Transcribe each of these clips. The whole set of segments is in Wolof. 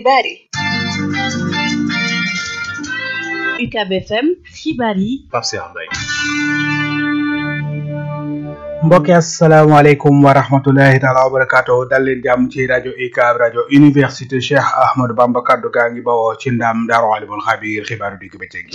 xibaar yi UCAB FM xibaar yi Pape Cheikh Mbaye mbokki asalaamaaleykum wa rahmatullahi taala wa barakaatu dal leen jàmm ci rajo UCAB rajo université Cheikh Ahmadou Bamba kaddu gaa ngi bawoo ci ndam Daaru Alimul Xabiir xibaaru digg bëccëg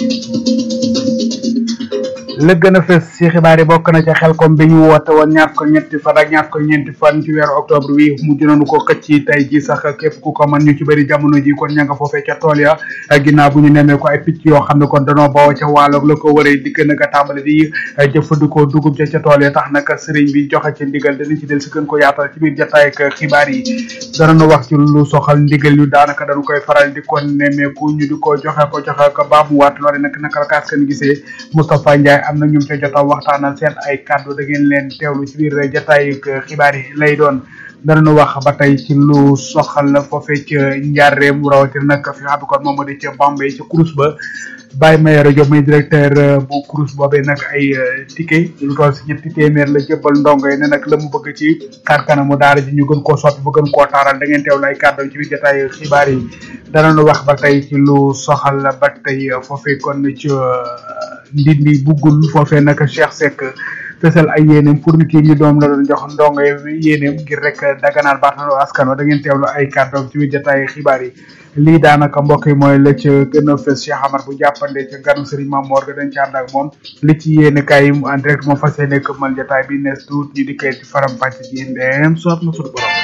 la gën a fës ci xibaar yi bokk na ca xelkom bi ñu woote woon ñaar ko ñetti fan ak ñaar ko ñeenti fan ci weeru octobre wi mujj nañu ko xëcc tey ji sax képp ku ko mën ñu ci bëri jamono ji kon ña nga foofee ca tool ya ginnaaw bu ñu nemee ko ay picc yoo xam ne kon danoo bawoo ca waaloog la ko wëree di gën a tàmbali di jëfandikoo dugub ca ca tool ya tax nag sëriñ bi joxe ci ndigal danañ ci del si gën ko yaatal ci biir jotaay ak xibaar yi danañu wax ci lu soxal ndigal yu daanaka dañu koy faral di ko nemmeeku ñu di ko joxe ko joxe ko baamuwaat loole nag naka la kaas kan gisee Moustapha Ndiaye am na ñum ca jota waxtaanal seen ay kàddu da ngeen leen teewlu ci biir jotaay xibaar yi lay doon danañu wax ba tey ci lu soxal foofee ca njaareem rawatina nag fi xam kon moom moo di ca Bambey ca Crous ba Baye Mayoro Diop muy directeur bu Crous boobee nag ay ticket lu toll si ñetti téeméer la jëbbal ndongo yi ne nag la mu bëgg ci xar kanamu daara ji ñu gën koo soppi ba gën koo taaral da ngeen teewlu ay kàddu ci biir jotaay xibaar yi danañu wax ba tey ci lu soxal ba tey foofee kon ci ndindi buggul foofee nag Cheikh Seck fësal ay yéeneem pour nit yi ñu doom la doon jox ndongo yéeneem ngir rek daganaal baatalo askan wa da ngeen teewlu ay kàddoom ci biir jotaay xibaar yi lii daanaka mbokk yi mooy la ca gën a fës Cheikh Amar bu jàppande ca ganu Serigne Mamor ga dañ ci ànd ak moom li ci yéene kaay yi mu en direct moom fas yéene këmmal jotaay bi nees tuut ñu di kay ci faram pàcc ji ndeem soob na suñu borom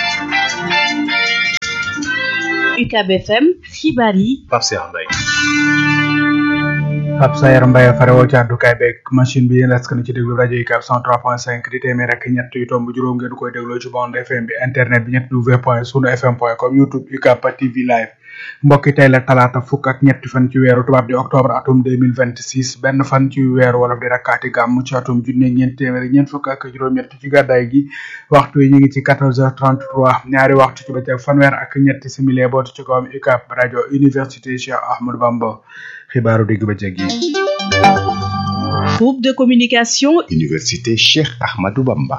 UCAB FM xibaar yi Pape Cheikh Mbaye Pape Sayar Mbaye farewoo ci àddukaay beeg machine bi yéen askan ci déglu rajo UCAB 103.5 di téeméer ak ñett yu tomb juróom ngeen koy dégloo ci bande FM bi internet bi ñett w point sunu fm point com youtube UCAB TV live mbokki tey la talaata fukk ak ñetti fan ci weeru tubaab di octobre atum 2026 benn fan ci weeru wolof di rakkaati gàmm ci atum junne ñeent téeméer ñeent fukk ak juróom-ñett ci gàddaay gi waxtu yi ñu ngi ci 14h33 ñaari waxtu ci bëccëg fanweer ak ñetti simili bootu ci kawam UCAB rajo université Cheikh Ahmadou Bamba xibaaru digg bëccëg yi groupe de communication université Cheikh Ahmadou Bamba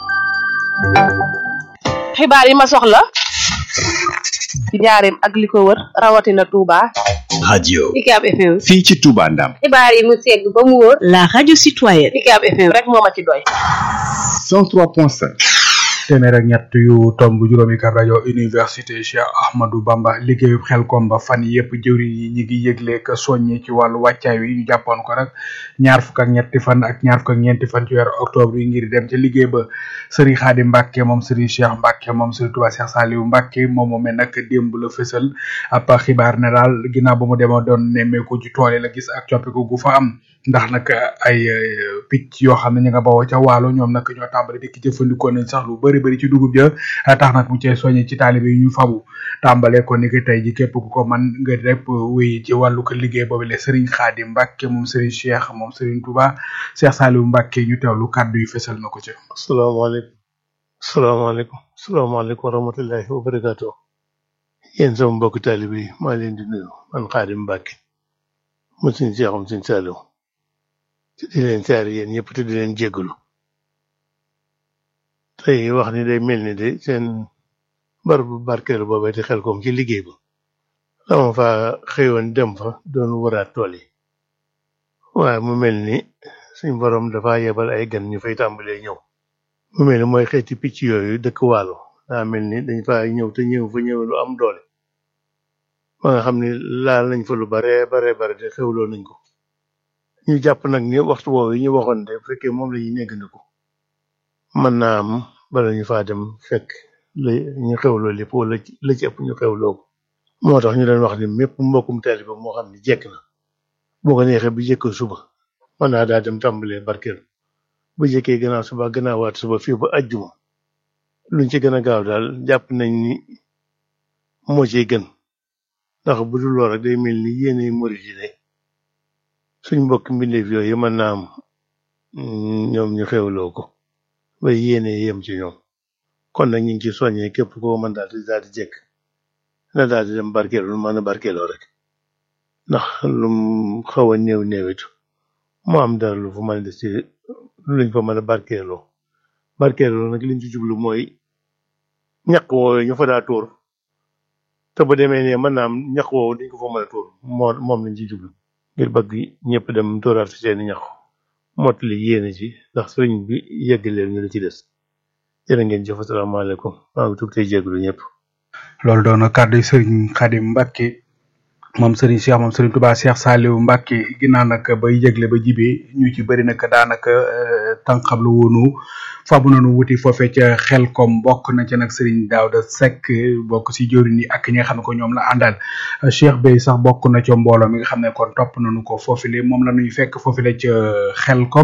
xibaar yi ma soxla ci njaareem ak li ko wër rawatina Touba. radio UCAB FM. fii ci Touba Ndam xibaar yi mu segg ba mu wóor. la radio citoyenne UCAB FM rek moo ma ci doy. 103.5 téeméer ak ñett yu tomb juróomi kab rajo université Cheikh Ahmadou Bamba liggéeyu xel kom ba fan yëpp jëwriñ yi ñi ngi yëgle ka soññi ci wàllu wàccaay wi ñu jàppoon ko nag ñaar fukk ak ñetti fan ak ñaar fukk ak ñeenti fan ci weeru octobre yi ngir dem ca liggéey ba sëriñ Xaadim Mbàkke moom sëriñ Cheikh Mbàkke moom sëriñ Tuubaa Cheikh Saliou Mbàkke moom moomee nag démb la fësal ab xibaar ne daal ginnaaw ba mu demoo doon nemmeeku ci tool yi la gis ak coppiku gu fa am ndax nag ay picc yoo xam ne ñu nga bawoo ca waalo ñoom nag ñoo tàmbali dikk jëfandikoo nañ sax lu bari bari ci dugub ja tax nag mu cee soññe ci taalibe yi ñu fabu tàmbalee ko ni ki tey ji képp ku ko man nga rek wéy ci wàllu ko liggéey boobu le Serigne Khadim Mbacke moom Serigne Cheikh moom Serigne Touba Cheikh Saliou Mbacke ñu teewlu kàddu yi fesal na ko ci asalaamaaleykum asalaamaaleykum asalaamaaleykum wa rahmatullahi wa barakaatu yéen sama mbokk taalibe yi maa leen di nuyu man Khadim Mbacke mu Serigne Cheikh moom Serigne Saliou te di leen saari yéen ñëpp te di leen jéggalu tey wax ni day mel ni de seen bar bu barkeelu boobee di xel koom ci liggéey ba dama fa xëyoon dem fa doon waraat tool yi waaye mu mel ni suñ borom dafa yebal ay gan ñu fay tàmbalee ñëw mu mel ni mooy xeeti picc yooyu dëkk waalo daa mel ni dañ fa ñëw te ñëw fa ñëw lu am doole ba nga xam ni laal nañ fa lu bare bare bare te xewloo nañ ko ñu jàpp nag ni waxtu woowu yi ñu waxoon de bu fekkee moom la ñuy néggandiku mën naa am bala ñu faa dem fekk la ñu xewloo lépp wala la ci ëpp ñu xewloo ko moo tax ñu doon wax ni mépp mbokkum taalibe moo xam ne jekk na boo ko neexee bu jëkk suba mën naa daa dem tàmbalee barkeel bu jëkkee gannaaw suba gannaawaat suba fii ba ajjuma luñ ci gën a gaaw daal jàpp nañ ni moo ciy gën ndax bu dul lool rek day mel ni yéene murid yi de suñ mbokk mbindeef yooyu mën naa am ñoom ñu xewloo ko ba yéene yem ci ñoom kon nag ñu ngi ci soññee képp koo mën daal di daal di jekk na daal di dem barkeelu lu mën a barkeeloo rek ndax lum xaw a néew néewitu mu am dara lu fa mën a des ci luñ fa mën a barkeeloo barkeeloo nag liñ ci jublu mooy ñaq wooyu ñu fa daa tuur te bu demee ne mën naa am ñax woowu dañ ko fa mën a tuur moo moom lañ ci jublu ngir bëgg ñëpp dem tuuraat fi seeni ñax mottali yéene ci ndax sëriñ bi yegg leen ñu la ci des jërë ngeen jëf asalaamaaleykum maa ngi tuub tey jégalu ñëpp. loolu doon na kàddu yi sëriñ Xadim Mbacke moom sëriñ Cheikh moom sëriñ Touba Cheikh Saliou Mbacke ginnaaw nag bay yëgle ba jibee ñu ci bëri nag daanaka tànqam lu woonu fabu nañu wuti foofee ca xel kom bokk na ca nag sëriñ Daouda Seck bokk si jëriñ yi ak ñi nga xam ne ko ñoom la àndal Cheikh Bey sax bokk na ca mbooloo mi nga xam ne kon topp nañu ko foofile moom la ñuy fekk foofile ca xel kom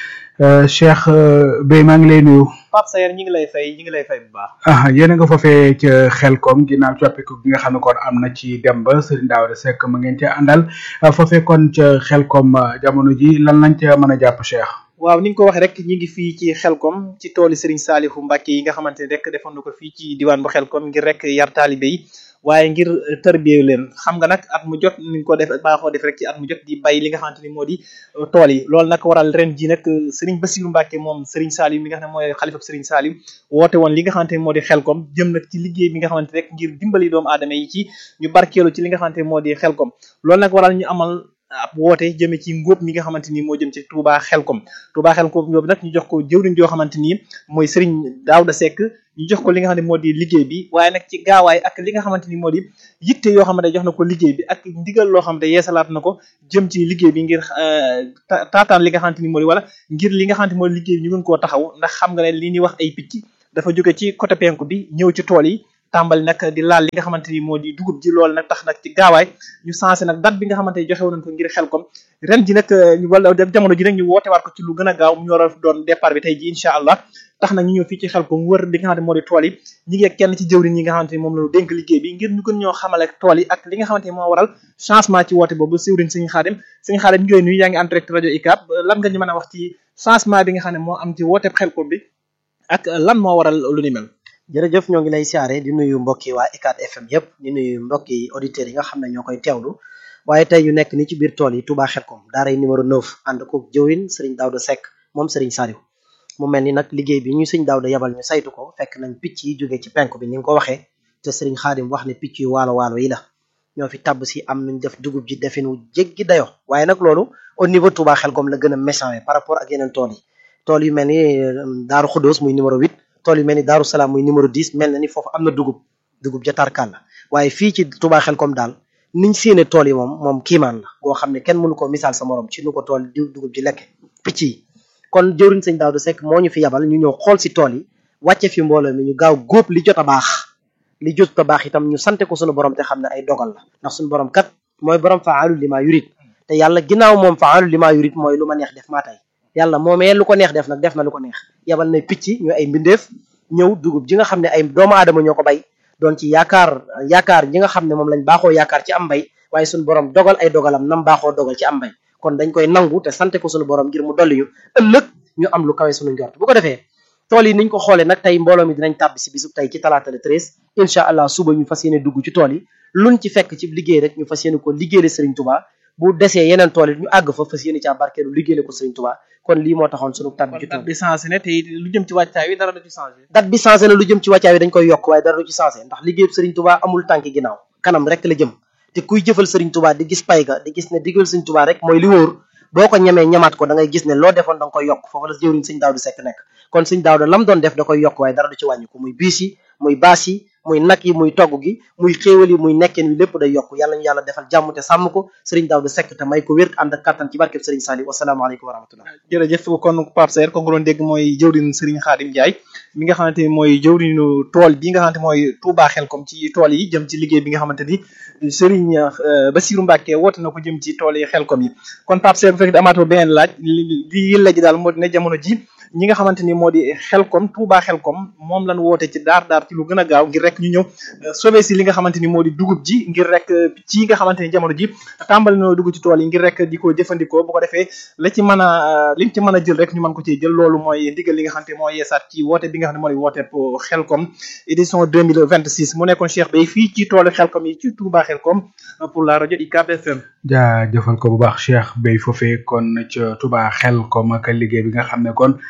Cheikh Bey maa ngi lay nuyu. Pape Sayer ñi ngi lay fay ñi ngi lay fay bu baax. ah yéen a nga foofee ca xelkom ginnaaw coppiku gi nga xam ne kon am na ci dem ba Serigne Daouda Seck ma ngeen ca àndal foofee kon ca xelkom jamono ji lan lañ ca mën a jàpp Cheikh. waaw ni nga ko waxee rek ñi ngi fii ci xelkom ci tooli Serigne Saliou Mbacke yi nga xamante ne rek defoon na ko fii ci diwaan bu xelkom ngir rek yar taalibe yi waaye ngir tërbiyewu leen xam nga nag at mu jot ni nga ko def baaxoo def rek ci at mu jot di bay li nga xamante ni moo di tool yi loolu nag waral ren ji nag Serigne Bassirou Mbacke moom Serigne Saliou mi nga xam ne mooy xalifab Serigne Saliou woote woon li nga xamante ni moo di xelkom jëm nag ci liggéey bi nga xamante rek ngir dimbali doomu aadama yi ci ñu barkeelu ci li nga xamante ni moo di xelkom loolu nag waral ñu amal ab woote jëme ci ngóob mi nga xamante ni moo jëm ci Touba Xelkom Touba Xelkom ñoom nag ñu jox ko jëwriñ joo xamante ni mooy Serigne Daouda Seck ñu jox ko li nga xam ne moo di liggéey bi waaye nag ci gaawaay ak li nga xamante ni moo di yitte yoo xamante jox na ko liggéey bi ak ndigal loo xamante yeesalaat na ko jëm ci liggéey bi ngir taataan li nga xamante ni moo di wala ngir li nga xamante ni moo di liggéey bi ñu mën koo taxaw ndax xam nga ne li ñuy wax ay picc dafa jóge ci côté penku bi ñëw ci tool yi tàmbali nag di laal li nga xamante ni moo di dugub ji loolu nag tax nag ci gaawaay ñu sensé nag date bi nga xamante ni joxe woon nañ ko ngir xel kom ren ji nag wala jamono ji nag ñu woote waat ko ci lu gën a gaaw mu war a doon départ bi tey ji incha allah tax nag ñu ñëw fii ci xel kom wër li nga xamante moo di tool yi ñi ngi ak kenn ci jëwriñ yi nga xamante ni moom lañu dénk liggéey bi ngir ñu gën ñoo xamal ak tool yi ak li nga xamante ni moo waral changement ci woote boobu siwriñ Sëñ Xaadim Sëñ Xaadim ñu koy nuyu yaa ngi en direct rajo ICAP lan nga ñu mën a wax ci changement bi nga xam ne moo am ci woote xel kom bi ak lan moo waral lu ni mel jërëjëf ñoo ngi lay siyaare di nuyu mbokki waa ICAT FM yëpp di nuyu mbokki auditeurs yi nga xam ne ñoo koy teewlu waaye tey ñu nekk ni ci biir tool yi Touba Xelkom daaray numéro 9 ànd ko jëwin Serigne Daouda Seck moom Serigne Saliou mu mel ni nag liggéey bi ñu Serigne Daouda yabal ñu saytu ko fekk nañ picc yi jógee ci penk bi ni nga ko waxee te Serigne Khadim wax ne picc yu waalo waalo yi la ñoo fi tabb si am nañ def dugub ji defin wu jéggi dayo waaye nag loolu au niveau Touba Xelkom la gën a méchant par rapport ak yeneen tool yi tool yu mel ni Daaru Xudóos muy numéro 8 tool yu mel ni Daaru Salaam muy numéro 10 mel na ni foofu am na dugub dugub ja tarkal la waaye fii ci Touba Xelkom daal niñ séene tool yi moom moom kiimaan la goo xam ne kenn mënu ko misaal sa morom ci nu ko tool di dugub ji lekk picc yi kon jëwriñ sëñ Daouda Seck moo ñu fi yabal ñu ñëw xool si tool yi wàcce fi mbooloo mi ñu gaaw góob li jot a baax li jot a baax itam ñu sante ko suñu borom te xam ne ay dogal la ndax suñu borom kat mooy borom faalu li maa yurit te yàlla ginnaaw moom faalu li maa yurit mooy lu ma neex def maa tey yàlla moomee lu ko neex def nag def na lu ko neex yabal na picc ñu ay mbindeef ñëw dugub ji nga xam ne ay doomu aadama ñoo ko bay doon ci yaakaar yaakaar ji nga xam ne moom lañ baaxoo yaakaar ci am mbay waaye suñu borom dogal ay dogalam nam baaxoo dogal ci am mbay kon dañ koy nangu te sante ko suñu borom ngir mu dolli ñu ëllëg ñu am lu kawe suñu njort bu ko defee tool yi niñ ko xoolee nag tey mbooloo mi dinañ tàbbi si bisub tey ci talaata le treize incha allah suba ñu fas yéene dugg ci tool yi luñ ci fekk ci liggéey rek ñu fas yéene ko liggéeyale Serigne Touba bu desee yeneen tool yi ñu àgg fa fas yéene caa barkeelu liggéeyale ko Serigne Touba kon lii moo taxoon sunu tàbbi ci tool date bi changé ne te lu jëm ci wàccaay wi dara du ci changé date bi changé na lu jëm ci wàccaay wi dañ koy yokk waaye dara du ci changé ndax liggéeyub Serigne Touba amul tànki ginnaaw kanam rek la jëm te kuy jëfal Serigne Touba di gis pay ga di gis ne digal Serigne Touba rek mooy li wóor boo ko ñemee ñamaat ko da ngay gis ne loo defoon da nga koy yokk foofu la jëwriñ Serigne Daouda Seck nekk kon Serigne Daouda lam doon def da koy yokk waaye dara du ci wàññi ko muy biis yi muy baas yi muy nag yi muy togg gi muy xéewal yi muy nekkeen wi lépp day yokk yàlla ñu yàlla defal jàmm te sàmm ko Serigne Daouda Seck te may ko wér ànd ak kattan ci barkeb Serigne Saliou wasalaamaaleykum wa rahmatullah jërëjëf kon Pape Saer ko nga doon dégg mooy jëwriñ Serigne Khadim Ndiaye mi nga xamante ni mooy jëwriñu tool bi nga xamante mooy Touba Xelkom ci tool yi jëm ci liggéey bi nga xamante ni Serigne Bassirou Mbacke woote na ko jëm ci tool yi Xelkom yi kon Pape Saer bu fekkee amaatoo beneen laaj li li yëlla ji daal moo di ne jamono ji ñi nga xamante ni moo di Xelkom Touba Xelkom moom lañ woote ci daar daar ci lu gën a gaaw ngir rek ñu ñëw sauver si li nga xamante ni moo di dugub ji ngir rek ci nga xamante ni jamono ji tàmbali na dugg ci tool yi ngir rek di ko jëfandikoo bu ko defee la ci mën a liñ ci mën a jël rek ñu mën ko ciy jël loolu mooy ndigal li nga xamante ni mooy yeesaat ci woote bi nga xam ne moo di woote Xelkom édition 2026 mu nekkoon Cheikh Bey fii ci toolu Xelkom yi ci Touba Xelkom pour la rajo UCAB FM jaajëfal ko bu baax Cheikh Bey foofee kon ca Touba Xelkom ak liggéey bi nga xam ne kon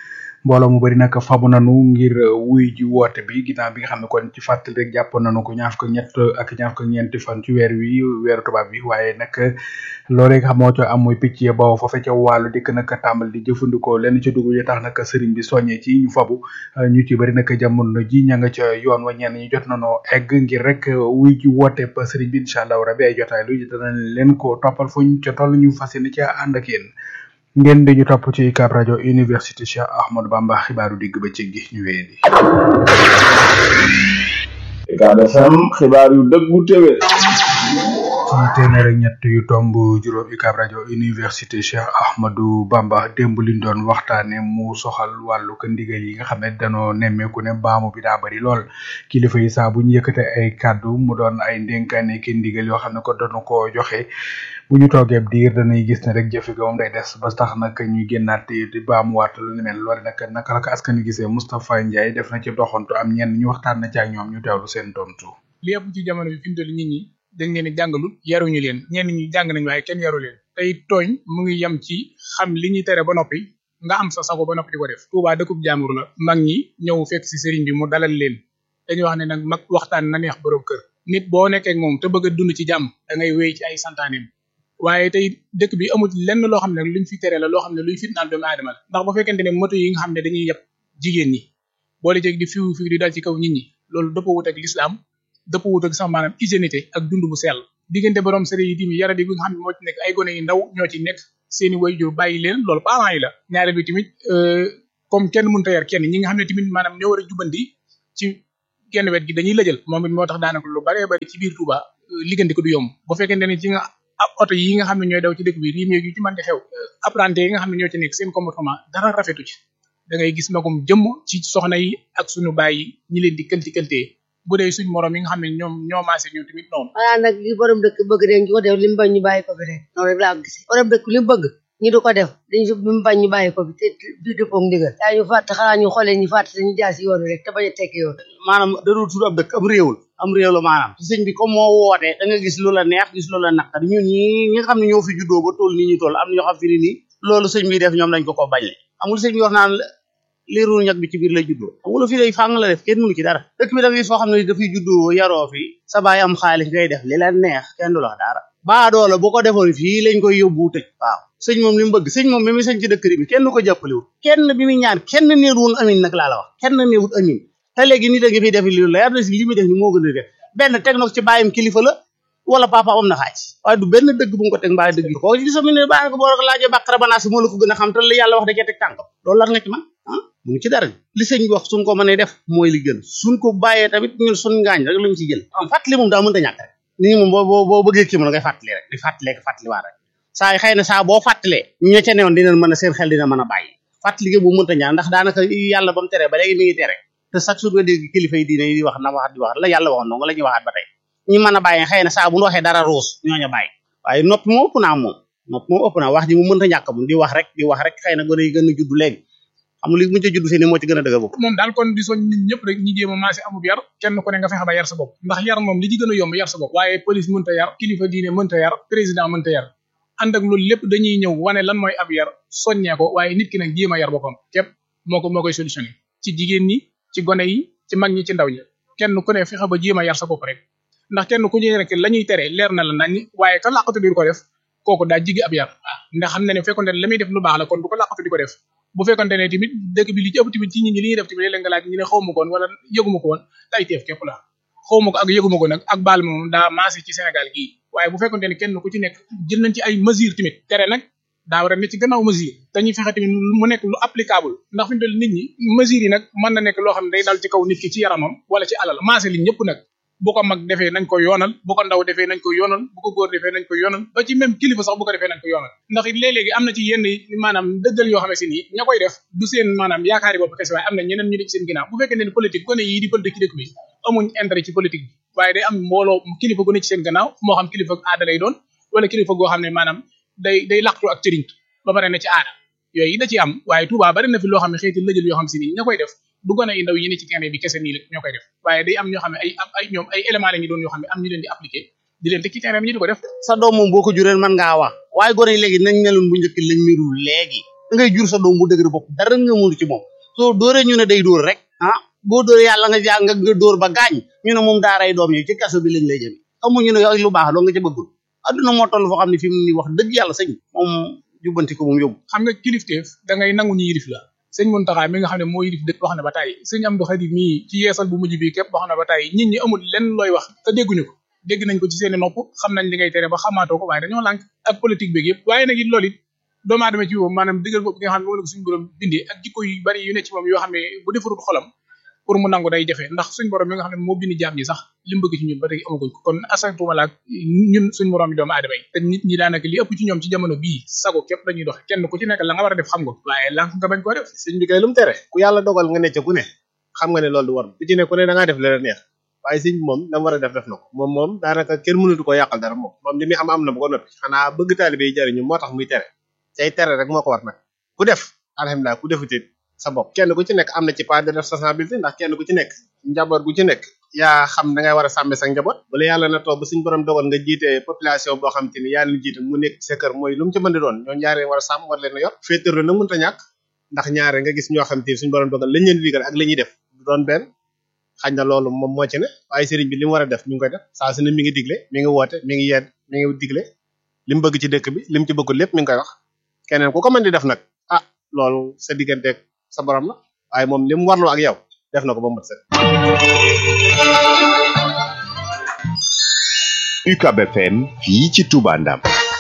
mbooloo mu bëri nag fabu nanu ngir wuy ji woote bi ginnaaw bi nga xam ne kon ci fàttali rek jàppoon nanu ko ñaar fukk ñett ak ñaar fukk ñeenti fan ci weer wi weeru tubaab bi waaye nag loolee nga xam moo ca am muy picc ya bawoo foofe ca wàllu dikk nag tàmbal di jëfandikoo lenn ca dugub yi tax nag sëriñ bi soññee ci ñu fabu ñu ci bëri nag jamono ji ña nga ca yoon wa ñenn ñi jot nanoo egg ngir rek wuy ji woote ba sëriñ bi incha allah rabi ay jotaay lu danañ leen ko toppal fuñ ca toll ñu fas yéene ca ànd ak yéen ngeen di ñu topp ci UCAB rajo université Cheikh Ahmadou Bamba xibaaru digg ba ci gi ñu wéyee di. UCAB FM xibaar yu dëggu téwé ci téeméer ak ñett yu tomb juróom UCAB rajo université Cheikh Ahmadou Bamba démb liñ doon waxtaane mu soxal wàllu ko ndigal yi nga xam ne danoo nemmeeku ne baamu bi daa bari lool kilifa yi saa bu ñu yëkkate ay kàddu mu doon ay ndénkaane ki ndigal yoo xam ne ko doonu ko joxe bu ñu toogee diir danay gis ne rek jëfe ga moom day des ba tax nag ñuy génnaat di baamuwaat lu ni mel loole nag naka la ko askan wi gisee Moustapha Ndiaye def na ci doxantu am ñenn ñu waxtaan na ci ak ñoom ñu teewlu seen tontu. li ëpp ci jamono bi fi mu toll nit ñi dañ leen di jàngalul yaruñu leen ñenn ñi jàng nañ waaye kenn yaru leen tey tooñ mu ngi yem ci xam li ñuy tere ba noppi nga am sa sago ba noppi di ko def Touba dëkkub jaamur la mag ñi ñëw fekk si sëriñ bi mu dalal leen dañuy wax ne nag mag waxtaan na neex borom kër nit boo nekkee ak moom te bëgg a dund ci jàmm da ngay wéy ci ay santaaneem waaye tey dëkk bi amul lenn loo xam ne luñ fi tere la loo xam ne luy fitnaal doomu aadama la ndax bu fekkente ne moto yi nga xam ne dañuy yeb jigéen ñi boole ceeg di fiw fiw di dal ci kaw nit ñi loolu dëpp wut ak lislaam dëpp wut ak sax maanaam hygiénité ak dund bu sell diggante borom sëri yi tamit yaradi bi nga xam ne moo ci nekk ay gone yu ndaw ñoo ci nekk seeni waajur bàyyi leen loolu parents yi la ñaareel bi tamit comme kenn mënta yar kenn ñi nga xam ne tamit maanaam ñoo war a jubanti ci genn wet gi dañuy lëjal moom it moo tax daanaka lu baree bari ci biir Touba liggante ko du yomb bu fekkente ne ci nga ab oto yi nga xam ne ñooy daw ci dëkk bi riim yu ci mën di xew apprenti yi nga xam ne ñoo ci nekk seen comportement dara rafetu ci da ngay gis magum jëmm ci soxna yi ak suñu baay yi ñi leen di këlti këltee bu dee suñ morom yi nga xam ne ñoom ñoo maase ñoom tamit noonu xanaa nag li borom dëkk bëgg rek ñu ko def li mu bañ ñu bàyyi ko fi rek noonu rek laa ko gisee borom dëkk li mu bëgg ñu di ko def dañ li mu bañ ñu bàyyi ko fi te du dëppoog ndigal daa ñu fàtt xanaa ñu xoolee ñu fàtt te ñu jaar si yoon wi rek te bañ a tekki yoon maanaam darul tudd ab dëkk am réew la am réew la maanaam sëñ bi comme moo wootee da nga gis lu la neex gis lu la naqari ñun ñi ñi nga xam ne ñoo fi juddoo ba toll nii ñu toll am na ñoo xam fi ni nii loolu sëñ bi def ñoom dañ ko ko bañ le amul sëñ bi wax naan liiru ñag bi ci biir lay juddoo amul fi lay fàng la def kenn mënu ci dara dëkk bi da ngay foo xam ne dafay juddoo yaroo fi sa baay am xaalis ngay def li la neex kenn du la wax dara baadoola bu ko defoon fii lañ koy yóbbu tëj waaw sëñ moom li mu bëgg sëñ moom bi muy sëñ ci dëkk bi kenn du ko jàppalewul kenn bi muy ñaan kenn néewul amin nag laa la wax kenn néewul amin te léegi nit a ngi fiy def li leer na si li muy def ni moo gën a def benn teg na ko ci bàyyam kilifa la wala papa am na xaaj waaye du benn dëgg bu mu ko teg mbaa dëgg ko gis mi ne baa ko boo ko laajee bàqara banaasi moo la ko gën a xam te li yàlla wax da cee teg tànkam loolu lan nga ci man ah munu ci dara li sëñ bi wax suñ ko mënee def mooy li gën suñ ko bàyyee tamit ñun suñ ngaañ rek lañ ci jël am fàttali moom daa mënta ñàkk rek nit ñi moom boo boo boo bëggee kii moom ngay fàttali rek di fàttalee ko fàttali waat rek saa yi xëy na saa boo fàttalee ña ca newoon dinañ mën a seen xel dina mën a bàyyi fàttali gi bu mënta ñaan ndax daanaka yàlla ba mu tere ba léegi mi ngi tere te chaque jour nga dégg kilifa yi diine yi di wax na waxat di wax la yàlla waxoon noonu la ñuy waxaat ba tey ñi mën a bàyyi xëy na saa bu ñu waxee dara ruus ñooña bàyyi waaye noppi moom ëpp naa moom noppi moom ëpp naa wax ji mu mënta ñàkk moom di wax rek di wax rek xëy na gën a gën a judd léegi amul li mu ca judd fii ne moo ci gën a dëgër bopp moom daal kon di soñ nit ñëpp rek ñi jéem a maase amub yar kenn ku ne nga fexe ba yar sa bopp ndax yar moom li ci gën a yomb yar sa bopp waaye police mënta yar kilifa diine mënta yar président mënta yar ànd ak loolu lépp dañuy ñëw wane lan mooy ab yar soññee ko waaye nit ki nag jéem a yar boppam képp moo ko moo koy solutionné ci jigéen ñi ci gone yi ci mag ñi ci ndaw ñi kenn ku ne fexe ba jéem a yar sa bopp rek ndax kenn ku ñu rek la ñuy tere leer na la nañ waaye ka làqatu di ko def kooku daa jigi ab yar ndax xam na ne fekkonte ne la muy def lu baax la kon bu ko làqatu di ko def bu fekkonte ne tamit dëkk bi li ci ëpp tamit ci nit ñi li ñuy def tamit léeg nga laaj ñu ne xawma ko woon wala yëguma ko woon tay teef képp la xawma ko ak yëguma ko nag ak baal moom daa maase ci Sénégal gii waaye bu fekkonte ne kenn ku ci nekk jël nañ ci ay mesures tamit tere nag daa war a ne ci gannaaw mesure dañuy fexe tamit mu nekk lu applicable ndax fi mu toll nit ñi mesures yi nag mën na nekk loo xam ne day dal ci kaw nit ki ci yaramam wala ci alal maase li ñëpp nag bu ko mag defee nañ ko yoonal bu ko ndaw defee nañ ko yoonal bu ko góor defee nañ ko yoonal ba ci même kilifa sax bu ko defee nañ ko yoonal ndax it léeg-léegi am na ci yenn maanaam dëggal yoo xam ne si nii ña koy def du seen maanaam yaakaari bopp kese waaye am na ñeneen ñu ne ci seen ginnaaw bu fekkee ne politique gone yii di politique ci dëkk bi amuñ intérêt ci politique bi waaye day am mbooloo kilifa gu ne ci seen gannaaw moo xam kilifa aada lay doon wala kilifa goo xam ne maanaam day day laqtu ak cëriñ ba pare ne ci aada yooyu da ci am waaye Touba bari na fi loo xam ne xeeti lëjël yoo xam si nii ña koy def du gone yi ndaw yi ne ci terrain bi kese nii la ñoo koy def waaye day am ñoo xam ne ay ay ñoom ay éléments la ñu doon yoo xam ne am ñu leen di appliquer di leen teg ci terrain bi ñu di ko def sa doom moom boo ko jureen mën ngaa wax waaye gone yi léegi nañ meloon bu njëkk lañ melul léegi da ngay jur sa doom bu dëgër bopp dara nga mënu ci moom soo dóoree ñu ne day dóor rek ah boo dóoree yàlla nga jàng nga dóor ba gaañ ñu ne moom daaray doom yi ci kaso bi lañ lay jëme amuñu ne lu baax doo nga ca bëggul adduna moo toll foo xam ne fi mu ni wax dëgg yàlla sëñ moom jubbanti ko moom yóbbu xam nga kilifteef da ngay nangu ñu yilif la sëñ Muntaxa mi nga xam ne moo yilif dëkk wax na ba tàyyi sëñ Amdu Xadim mii ci yeesal bu mujj bi képp wax na ba tàyyi nit ñi amul lenn looy wax te dégguñu ko dégg nañ ko ci seeni nopp xam nañ li ngay tere ba xamaatoo ko waaye dañoo lànk ak politique beeg yëpp waaye nag it loolu it doomu aadama ci moom maanaam digal bopp gi nga xam ne moom la ko suñu borom bindee ak jikko yu bari yu ne ci moom yoo xam ne bu defarul xolam pour mu nangu day jafe ndax suñ borom mi nga xam ne moo bind jaam ñi sax li mu bëgg ci ñun ba tey amaguñ ko kon asantuma laak ñun suñ borom yi doomu aadama yi te nit ñi daanaka li ëpp ci ñoom ci jamono bii sago képp dañuy doxe kenn ku ci nekk la nga war a def xam nga waaye lànk nga bañ koo def sëñ bi kay lu mu tere ku yàlla dogal nga necc ku ne xam nga ne loolu du war ku ci ne ku ne da ngaa def la la neex waaye sëñ bi moom dama war a def def na ko moom moom daanaka kenn mënatu ko yàqal dara moom moom li muy am am na ba ko noppi xanaa bëgg taalibe yi jariñu moo tax muy tere tey tere rek moo ko war nag ku def alhamdulilah ku defutit sa bopp kenn ku ci nekk am na ci part de responsabilité ndax kenn ku ci nekk njaboot gu ci nekk yaa xam da ngay war a sàmme sa njaboot bala yàlla na toog ba suñ borom dogal nga jiite population boo xam te ni yaa leen jiite mu nekk sa kër mooy lu mu ci mën di doon ñoo ñaare war a sàmm war leen a yor féetéerlu nag mënta ñàkk ndax ñaare nga gis ñoo xam te ni suñ borom dogal lañ leen digal ak la ñuy def du doon benn xañ na loolu moom moo ci ne waaye sëriñ bi li mu war a def mi ngi koy def saa su ne mi ngi digle mi ngi woote mi ngi yedd mi ngi digle li mu bëgg ci dëkk bi li mu ci bëggul lépp mi ngi koy wax keneen ku ko mën di def nag ah loolu sa digganteeg sa borom la waaye moom li mu warloo ak yow def na ko ba mu mat sëkk UCAB FM fii ci Touba Ndam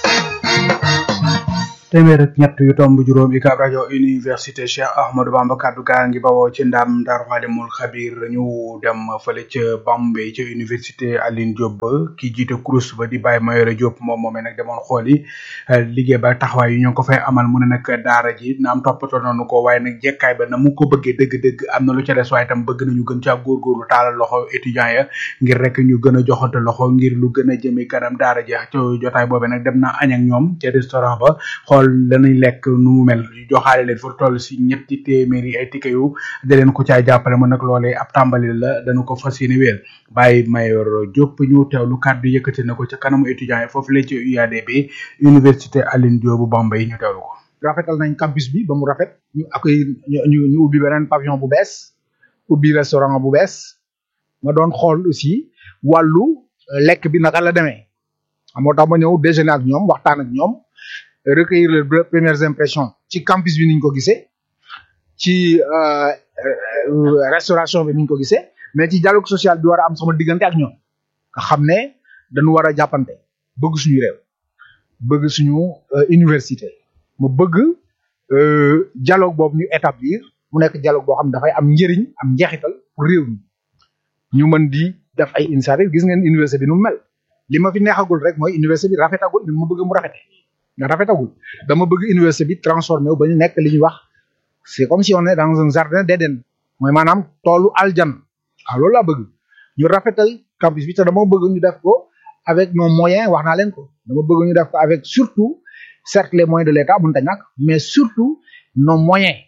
téeméer ak ñett yu tomb juróom UCAB rajo université Cheikh Ahmadou Bamba kaddu gaa ngi bawoo ci ndam Daaru Xalimul Xabir ñu dem fële ca Bambey ca université Aline Diop ba ki jiite kurus ba di Baye Mayoro Diop moom moomee nag demoon xooli liggéey ba taxawaay yi ñu ngi ko fay amal mu ne nag daara ji na am toppatoo nañu ko waaye nag jekkaay ba na mu ko bëggee dëgg-dëgg am na lu ca des waaye tam bëgg nañu gën caa góorgóorlu taalal loxo étudiants ya ngir rek ñu gën a joxante loxo ngir lu gën a jëme kanam daara ji ca jotaay boobee nag dem na añ ak ñoom ca restaurant ba xool danañ lekk nu mu mel joxaale leen fu toll si ñetti téeméeri ay ticket yu da leen ko caay jàppale mu nag loolee ab tàmbali la dañu ko fas yéene wéel Baye Mayor Diop ñu teewlu kàddu yëkkati na ko ca kanamu étudiants yi foofu la ci UADB université Aline Diop bu Bambey ñu teewlu ko. rafetal nañ campus bi ba mu rafet ñu accueil ñu ñu ubbi beneen pavillon bu bees ubbi restaurant bu bees ma doon xool aussi wàllu lekk bi naka la demee moo tax ma ñëw déjeuner ak ñoom waxtaan ak ñoom. recueillir les premières impressions ci campus bi niñ ko gisee ci restauration bi niñ ko gisee mais ci dialogue social bi war a am sama diggante ak ñoom nga xam ne dañu war a jàppante bëgg suñu réew bëgg suñu université mu bëgg dialogue boobu ñu établir mu nekk dialogue boo xam ne dafay am njëriñ am njeexital pour réew mi ñu mën di def ay initiative gis ngeen université bi nu mu mel li ma fi neexagul rek mooy université bi rafetagul ni ma bëgg mu rafete nga rafetagul dama bëgg université bi transformé wu ba ñu nekk li ñuy wax c'est comme si on est dans un jardin d'Éden mooy maanaam toolu aljan waaw loolu laa bëgg ñu rafetal campus bi te dama bëgg ñu def ko avec nos moyens wax naa leen ko dama bëgg ñu def ko avec surtout certes les moyens de l'État mënta ñàkk mais surtout nos moyens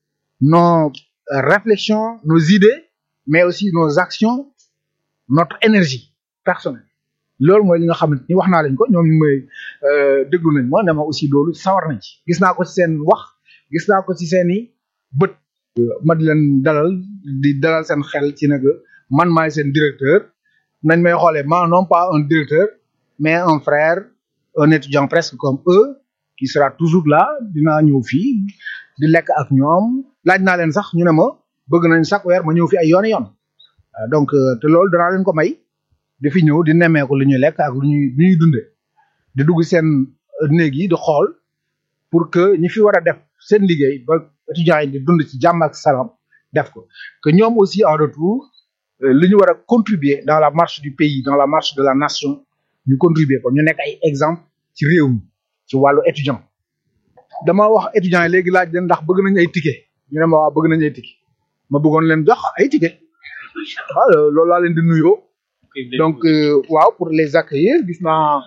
nos réflexions nos idées mais aussi nos actions notre énergie personnelle loolu mooy li nga xamante ni wax naa leen ko ñoom ñu may déglu nañ ma ne ma aussi loolu sawar nañ ci gis naa ko ci seen wax gis naa ko ci seen i bët ma di leen dalal di dalal seen xel ci nag man maay seen directeur nañ may xoolee ma non pas un directeur mais un frère un étudiant presque comme eux qui sera toujours là dinaa ñëw fii di lekk ak ñoom laaj naa leen sax ñu ne ma bëgg nañ chaque weer ma ñëw fi ay yooni yoon donc te loolu danaa leen ko may di fi ñëw di nemmeeku li ñuy lekk ak lu ñuy lu ñuy dundee di dugg seen néeg yi di xool pour que ñi fi war a def seen liggéey ba étudiants yi di dund ci jàmm ak salaam def ko que ñoom aussi en retour li ñu war a contribuer dans la marche du pays dans la marche de la nation ñu contribuer ko ñu nekk ay exemple ci réew mi ci wàllu étudiant dama wax étudiants yi léegi laaj leen ndax bëgg nañ ay ticket ñu ne ma waa bëgg nañ ay ticket ma bëggoon leen jox ay ticket waaw loolu laa leen di nuyoo donc waaw pour les accueillir gis naa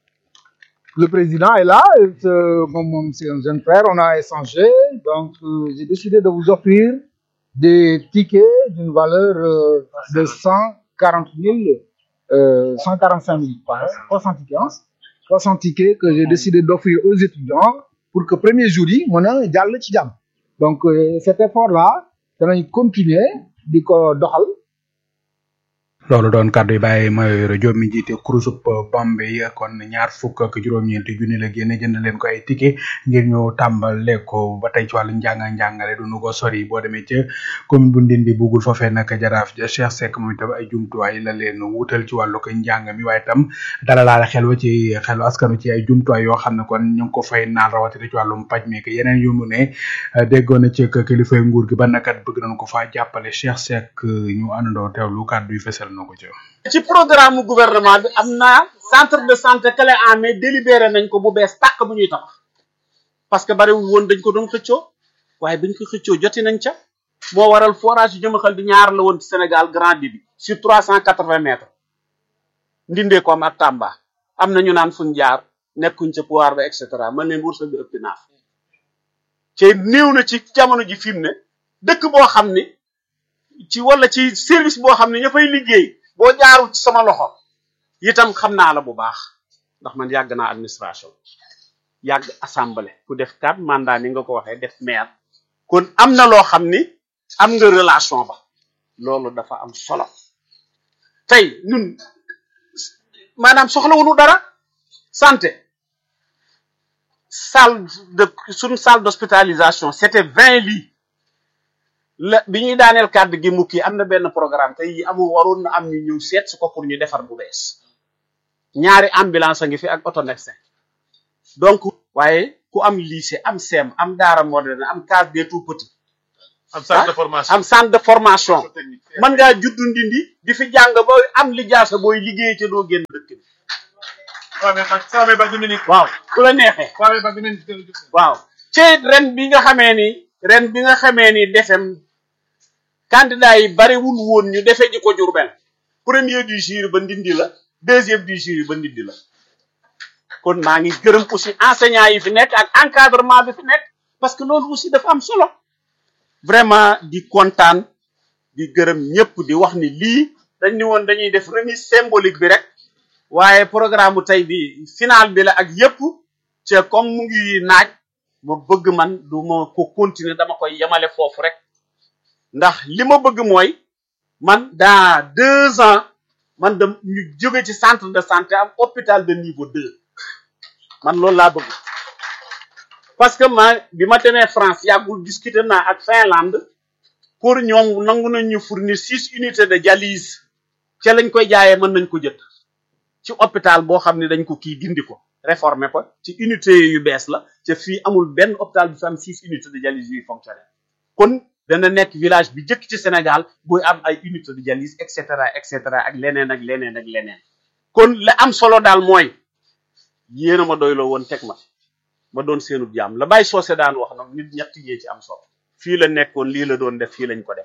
le président est là moom moom c'est un jeune frère on a échangé donc euh, j'ai décidé de vous offrir des tickets d'une valeur euh, de cent quarante mille cent quarante cinq mille soixante tickets soixante tickets que j'ai décidé d'offrir aux étudiants pour que premier jour yi mën a jàll ci jàmm donc euh, cet effort là danañ continuer di ko doxal loolu doon kàddu yi bàyyi Mayoro Diop mi jiite kurusub Bambey yi kon ñaar fukk ak juróom-ñeenti junni la génne jënd leen ko ay ticket ngir ñu tàmbale ko ba tey ci wàllu njàng njàngale du nu ko sori boo demee ca commune bu Ndindi bugul foofee nag jaraaf ja Cheikh Seck moom itam ay jumtuwaay la leen wutal ci wàllu ko njàng mi waaye itam dala laal xel wa ci xelu askanu ci ay jumtuwaay yoo xam ne kon ñu ngi ko fay naan rawatina ci wàllum paj mi yeneen yu mu ne déggoon na ci kilifay nguur gi ba nakat bëgg nañ ko faa jàppale Cheikh Seck ñu àndandoo teewlu kàddu yi fesal na ko ci ci programme gouvernement bi am naa centre de santé clé en main délibéré nañ ko bu bees tàq bu ñuy tabax parce que bariwul woon dañ ko doon xëccoo waaye biñ ko xëccoo joti nañ ca moo waral forage yu jëmaxal di ñaar la woon ci Sénégal grand débit sur trois cent quatre vingt mètres ndindee ko am ak Tamba am na ñu naan fuñ jaar nekkuñ ca pouvoir ba et cetera man leen wërsëg bi ëpp naaf te néew na ci jamono ji fi mu ne dëkk boo xam ni ci wala ci service boo xam ne ña fay liggéey boo jaarul ci sama loxo itam xam naa la bu baax ndax man yàgg naa administration yàgg assemblée ku def quatre mandat ni nga ko waxee def maire kon am na loo xam ni am nga relation ba loolu dafa am solo tey ñun maanaam soxlawuñu dara santé salle de suñu salle d'hospitalisation c'était vingt lits la bi ñuy daaneel kàddu gi mukki am na benn programme tey yi amul waroon na am ñu ñëw seet su ko pour ñu defar bu bees ñaari ambulance a ngi fi ak auto médecin donc waaye ku am lycée am CEM am daara moderne am case des tout petits am centre de formation am centre de formation mën ngaa juddu ndindi di fi jàng ba am li jaasa booy liggéey te doo génn dëkk bi waaw ku la neexee waaw ci ren bi nga xamee ni ren bi nga xamee ni defem candidat yi bariwul woon ñu defee ji ko Jurbel premier du jury ba ndindi la deuxième du jury ba ndindi la kon maa ngi gërëm aussi enseignants yi fi nekk ak encadrement bi fi nekk parce que loolu aussi dafa am solo vraiment di kontaan di gërëm ñëpp di wax ni lii dañ ni woon dañuy def remise symbolique bi rek waaye programme bu tey bi final bi la ak yëpp te comme mu ngi naaj ma bëgg man du ma ko continuer dama koy yemale foofu rek ndax li ma bëgg mooy man dans deux ans man da ñu jóge ci centre de santé am hôpital de niveau deux man loolu laa bëgg parce que ma bi ma demee France yàggul discuter naa ak Finlande pour ñoom nangu nañ ñu fournir six unités de dialyse ca lañ koy jaayee mën nañ ko jënd ci hôpital boo xam ne dañ ko kii dindi ko réformer ko ci unité yu bees la ca fii amul benn hôpital bu fi am six unités de dialyse yuy fonctionner kon dana nekk village bi jëkk ci Sénégal buy am ay unité de dialyse et cetera et cetera ak leneen ak leneen ak leneen kon la am solo daal mooy yéen a ma doyloo woon teg ma ma doon seenu jaam la bàyyi soose daan wax nag nit ñett yee ci am solo fii la nekkoon lii la doon def fii lañ ko def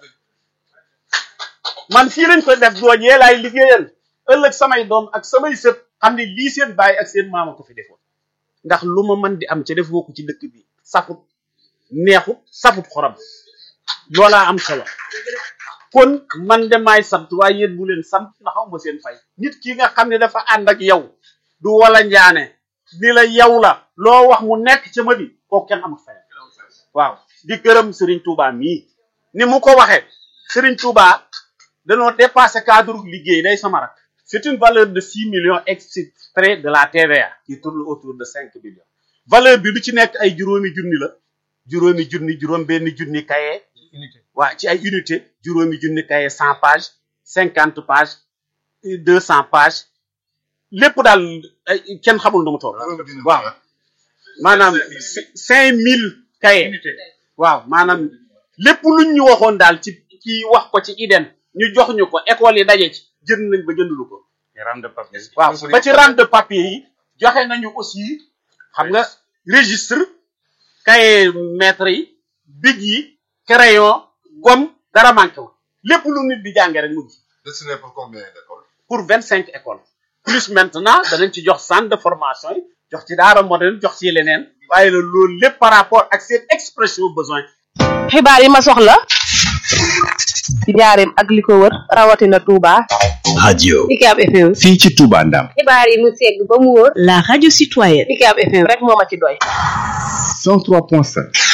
man fii lañ ko def doo ñee laay liggéeyal ëllëg samay doom ak samay sët xam ne lii seen baay ak seen maama ko fi defoon ndax lu ma mën di am ca defoo ko ci dëkk bi safut neexut safut xorom loolaa am solo kon man de maay sant waaye yéen bu leen sant ndax xaw ma seen fay nit ki nga xam ne dafa ànd ak yow du wala njaane ni la yow la loo wax mu nekk ca ma bi kooku kenn amul fay waaw di gërëm Serigne Touba mii ni mu ko waxee Serigne Touba dañoo dépassé cadre liggéey day sama rak c'est une valeur de six millions extrait de la TVA qui tourne autour de cinq millions valeur bi lu ci nekk ay juróomi junni la juróomi junni juróom benn junni kaye waa ci ay unité juróomi junni kaye cent pages cinquante pages deux cent pages lépp daal ay kenn xamul nu mu toll waaw maanaam cinq mille kaye waaw maanaam lépp luñ ñu waxoon daal ci ci wax ko ci IDEN ñu jox ñu ko école yi daje ci jënd nañ ba jëndulu ko waaw ba ci rente de papier yi joxe nañu aussi xam nga registre cahier maître yi big yi crayon gomme dara manqué wu lépp lu nit di jànge rek mu ngi destiné pour combien d'écoles pour vingt cinq écoles plus maintenant danañ ci jox centre de formation yi jox ci daara moderne jox ci leneen waaye la loolu lépp par rapport ak seen expression besoin xibaar yi ma soxla ci njaareem ak li ko wër rawatina Touba. radio UCAB FM. fii ci Touba Ndam xibaar yi mu segg ba mu wóor. la radio citoyenne. UCAB FM rek moo ma ci doy. 103.5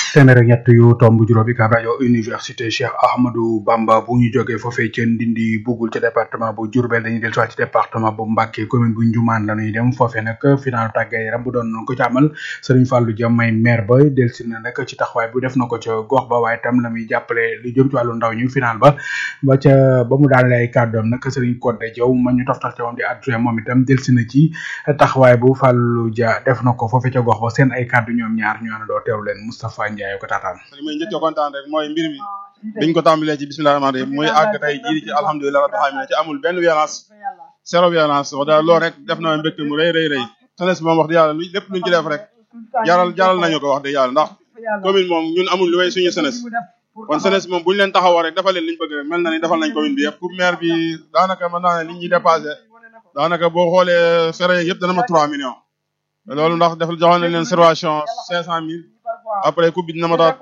téeméer ak ñett yu tomb juróomi ka rajo université Cheikh Ahmadou Bamba bu ñu jógee foofee ca Ndindi bugul ca département bu Diourbel dañuy del ci département bu Mbacké commune bu Ndioumane la ñuy dem foofee nag final tàggat yaram bu doon ko ci amal Serigne Fallou Dia may maire ba del si na nag ci taxawaay bu def na ko ca gox ba waaye tam la muy jàppale lu jëm ci wàllu ndaw ñu final ba ba ca ba mu daanale ay kàddoom nag Serigne Codé Diaw ma ñu toftal ca moom di adjoint moom itam del si na ci taxawaay bu Fallou Dia def na ko foofee ca gox ba seen ay kàddu ñoom ñaar ñu àndandoo teewlu leen Moustapha Ndiaye ko taataan li may njëkk a kontaan rek mooy mbir mi biñ ko tàmbalee ci bismillah rahmaan rahim muy àgg tey jii ci alhamdulilah rabbil alamin ci amul benn violence zéro violence wax dëgg loolu rek def na mbégte mu rëy rëy rëy tenes moom wax dëgg yàlla lépp luñ ci def rek jaral jaral nañu ko wax dëgg yàlla ndax commune moom ñun amul lu may suñu senes kon senes moom buñu leen taxawoo rek defal leen liñ bëgg rek mel na ni defal nañ commune bi yëpp pour maire bi daanaka mën naa ne li ñuy dépassé daanaka boo xoolee frais yëpp dana ma 3 millions loolu ndax def joxoon nañ leen servation 500000 après coupe bi dina ma taat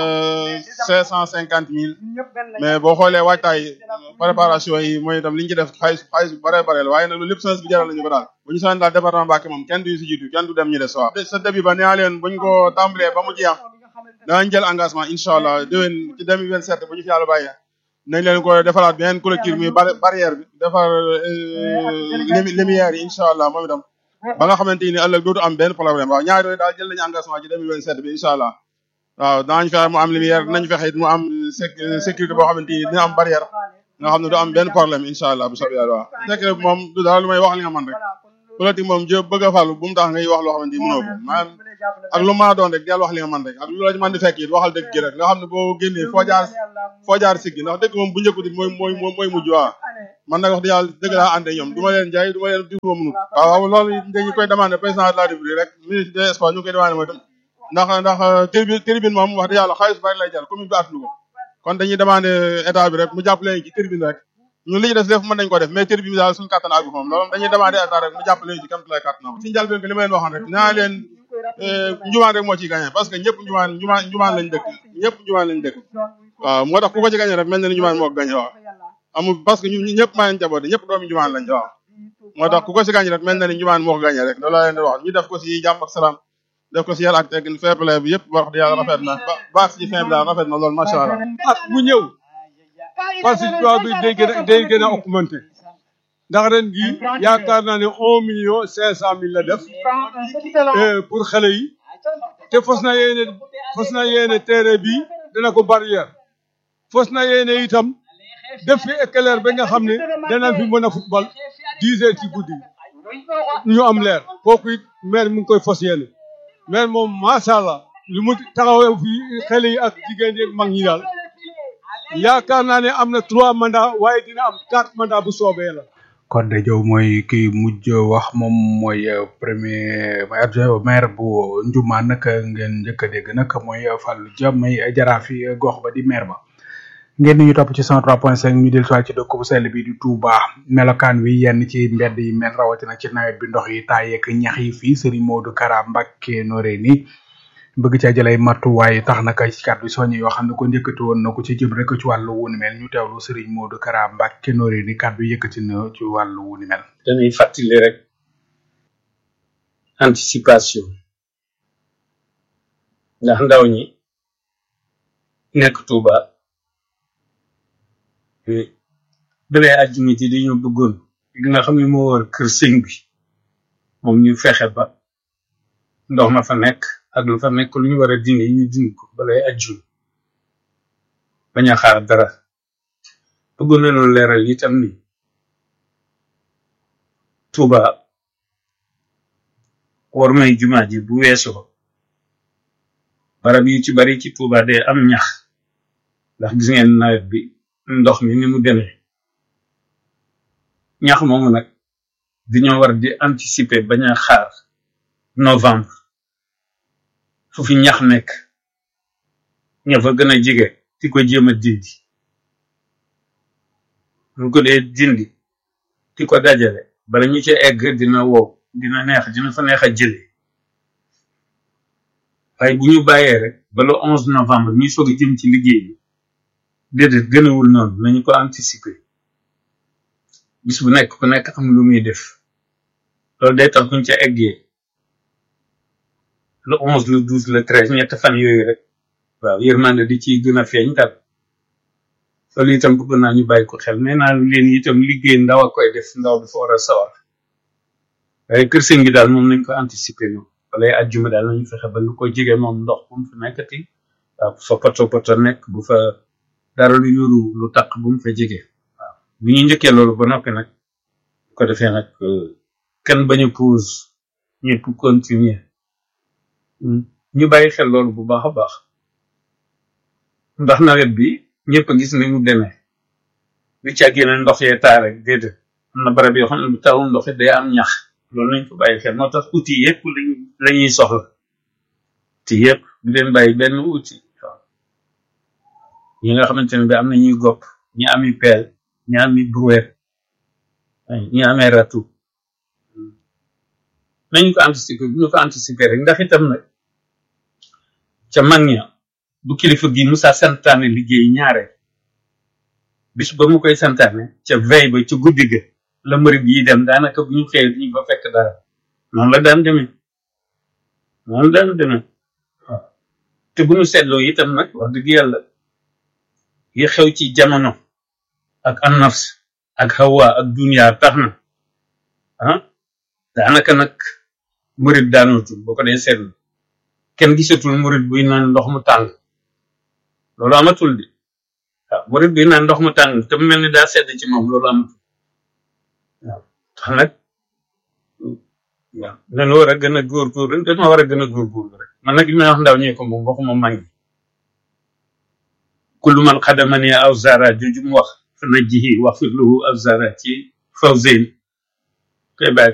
cinq cent cinquante mille mais boo xoolee waajtaay préparation yi mooy itam li ñu ci def xaalis xaalis bu bare bare la waaye nag loolu lépp semence bi jaral nañu ko daal bu ñu soxla daal département Mbacké moom kenn du si jiitu kenn du dem ñu des waaw sa début ba nee leen buñ ko tàmbalee ba mu jeex danañ jël engagement incha allah déwén ci 2027 bu ñu fi yàlla bàyyee nañ leen ko defaraat beneen collectif muy barrière bi defar lumière yi incha allah moom itam ba nga xamante ni ëllëg dootu am benn problème waaw ñaar yooyu daal jël nañu engagement ci 2027 bi incha allah waaw danañ fexe mu am lumière dinañ fexe it mu am sécurité boo xamante ni dina am barrière nga xam ne du am benn problème incha allah bu soobee yàlla waaw secret bi moom du dara lu may wax li nga man rek politique moom jë bëgg a fàllu bu mu tax ngay wax loo xamante ni mënoo ko maanaam ak lu mën a doon rek del wax li nga man rek ak lu la ci mën di fekk it waxal dëgg gi rek nga xam ne boo génnee foo jaar foo jaar siggi ndax dëgg moom bu njëkkut it mooy mooy mooy mujj waaw man nag wax dëgg yàlla dëgg laa ànd ak ñoom du ma leen jaay du ma leen diw ma mënut waaw waaw loolu dañu koy demandé président de la république rek ministre des sports ñu ngi koy demandé mooy tam ndax ndax tribune tribune moom wax dëgg yàlla xaalis bari lay jar commune bi attanu ko kon dañuy demandé état bi rek mu jàppale ci tribune rek ñun li ñu def def mën nañ ko def mais tribune bi daal suñu kàttan àggu moom loolu dañuy demandé état rek mu jàppale ci kam lay kàttanam si njëlbeen ko li ma leen waxoon rek naa leen njumaan rek moo ciy gagné parce que ñëpp njumaan njumaan njumaan lañ dëkk ñëpp njumaan lañ dëkk waaw moo tax ku ko ci gagné rek mel na ni njumaan moo ko gagné waaw amul parce que ñun ñëpp maa leen jaboote ñëpp doomi njumaan lañ waaw moo tax ku ko si gagné rek mel na ni njumaan moo ko gagné rek loolu laa leen di wax ñu def ko si jàmm ak salaam def ko si yàlla ak teggin fair play bi yëpp wax di yàlla rafet na ba baax ci fin bi daal rafet na loolu macha allah at bu ñëw participation bi day gën a day gën a augmenté ndax ren gi yaakaar naa ne un million cinq cent mille la def pour xale yi te fos na yéene fos na yéene terrain bi dana ko barrière fos na yéene itam def fi éclair ba nga xam ne dana fi mën a football dix heures ci guddi ñu am leer kooku it maire mu ngi koy fos yéene maire moom macha allah lu mu taxawee fi xale yi ak jigéen yi mag ñi daal yaakaar naa ne am na trois mandats waaye dina am quatre mandats bu soobee la. Codé Diaw mooy kii mujj wax moom mooy premier mooy adjoint maire bu Ndioumane nag ngeen njëkk a dégg nag mooy Fallou Dia may jaraafi gox ba di maire ba. ngeen ñu topp ci 103.5 ñu del ci dëkk bu sell bi di Touba melokaan wi yenn ci mbedd yi mel rawatina ci nawet bi ndox yi taayeek ñax yi fii Serigne Modou Kara Mbacké Noreyni bëgg caa jëlay matuwaay tax na kay ci kàddu soññ yoo xam ne ko njëkkati woon na ko ci jëm rek ci wàllu wu ni mel ñu teewlu Serigne Modou Kara Mbacké Noreyni kàddu yëkkati na ci wàllu wu ni mel. dañuy fàttali rek anticipation ndax ndaw ñi nekk Touba. dalee àjjuma ji dañoo bëggoon li nga xam ne moo war kër sëñ bi moom ñu fexe ba ndox ma fa nekk ak lu fa nekk lu ñu war a dindi ñu dindi ko balay àjjuma bañ a xaar dara bëggoon nañoo leeral itam ni Touba war may jumaa ji bu weesoo barab yu ci bari ci Touba day am ñax ndax gis ngeen nawet bi ndox mi ni mu demee ñax moomu nag dañoo war di anticiper bañ a xaar novembre fu fi ñax nekk ña fa gën a jege di ko jéem a dindi ñu ko dee dindi di ko dajale bala ñu ci egg dina wow dina neex dina fa neex a jële waaye bu ñu bàyyee rek ba le onze novembre ñuy soog a jëm ci liggéey bi déedéet gënawul noonu nañu ko anticiper bis bu nekk ku nekk am lu muy def loolu day tax buñ ca eggee le onze le douze le treize ñett fan yooyu rek waaw yërmande di ci gën a feeñ daal loolu itam bëgg naa ñu bàyyi ko xel nee naa leen itam liggéey ndaw a koy def ndaw dafa war a sawar waaye kër sëñ bi daal moom nañ ko anticiper ñoom wala ajjuma daal nañu fexe ba lu ko jege moom ndox bu mu fi nekkati waaw bu fa poto poto nekk bu fa dara lu yuru lu taq bu mu fa jege waaw bu ñu njëkkee loolu ba noppi nag bu ko defee nag kenn bañ a pause ñëpp continuer ñu bàyyi xel loolu bu baax a baax ndax nawet bi ñëpp a gis ni mu demee lu ci ak yeneen ndox yee taa rek déedéet am na barab yoo xam ne bu tawul ndox it day am ñax loolu nañ ko bàyyi xel moo tax outil yëpp lañ la ñuy soxla outil yëpp du leen bàyyi benn outil waaw ñi nga xamante ne bi am na ñuy gopp ñi ami peel ñi ami brouette ñi amee ratu nañ ko anticiper bu ñu ko anticiper rek ndax itam nag ca mag ña bu kilifa gi Musa santaane liggéey ñaare bis ba mu koy santaane ca veille ba ca guddi ga la mërit yi dem daanaka bu ñu xëyee duñu fa fekk dara noonu la daan demee noonu la daan demee waaw te bu ñu seetloo itam nag wax dëgg yàlla yi xew ci jamono ak annafs ak hawa ak dunia tax na ah daanaka nag murit daanootul boo ko dee seetlu kenn gisatul murit buy naan ndox mu tàng loolu amatul di waaw murit buy naan ndox mu tàng te mu mel ni daa sedd ci moom loolu amatul waaw tax nag waaw dañu war a gën a góorgóorlu dañoo war a gën a góorgóorlu rek man nag li may wax ndaw ñee ko moom waxuma mag ñi kullu man xadamani aw zara jooju mu wax fa najjihi wax fi lahu aw zara ci fawzain koy bàyyi